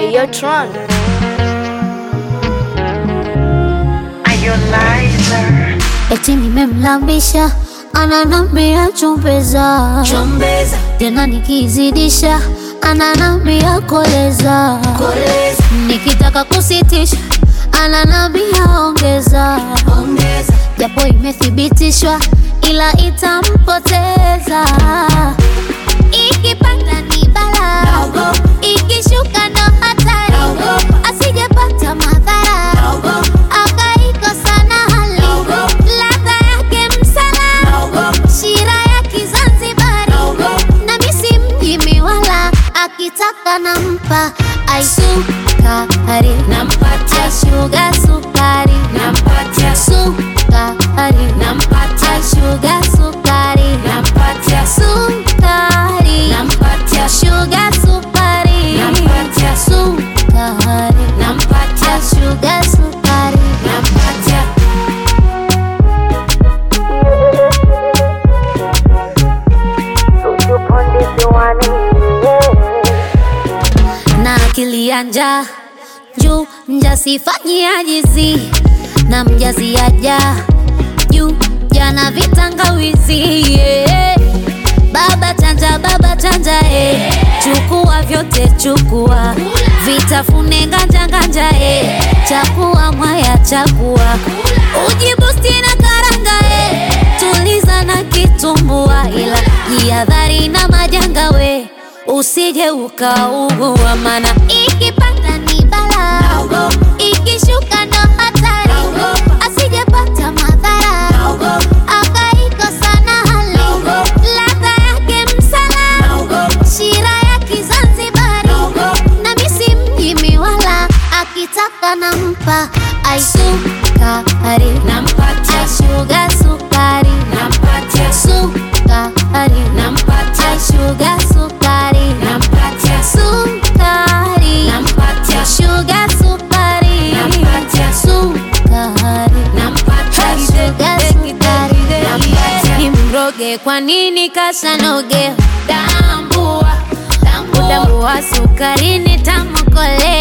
Hey, yo, Tron. Eti nimemlambisha ananambia chumbeza, Chombeza, tena nikizidisha ananambia koleza, koleza, nikitaka kusitisha ananambia ongeza, ongeza, japo imethibitishwa ila itampoteza. Ikipanda ni bala, Naogopa. ikishuka ndo hatari, Naogopa. asijepata madhara naogopa, akaikosa na hali Naogopa. ladha yake msala naogopa, shira ya Kizanzibari naogopa, na misi mjimi wala akitaka nampa aisukari nampatia, aishuga sukari nampatia, sukari nampatia, aishuga sukari nampatia, sukari nampatia, shuga sukari Nampatia. sukari nampatia, aishuga sukari nampatia. na akili ya njaa juu mjasifanyi ajizi na mjazi aja juu jana vitangawizi yeah. baba chanja baba chanja eh. chukua vyote chukua vitafune nganja nganja eh. chakua mwaya chakua ujibusti na karanga eh. tuliza na kitumbua ila jihadhari na majanga we usije ukaugua mana ikipanda ni bala Naogopa. ikishuka ndo hatari Naogopa. asijepata madhara Naogopa. akaikosa na hali Naogopa. ladha yake msala Naogopa. shira ya Kizanzibari Naogopa. na misi mjimi wala akitaka nampa aisukari Nampatia, aishuga sukari nampatia, sukari nampatia, aishuga sukari nampatia, sukari nampatia, shuga sukari Nampatia. sukari nampatia, shuga sukari Nampatia. imroge kwa nini kasanoge tambua tambua sukari ni tamu kolea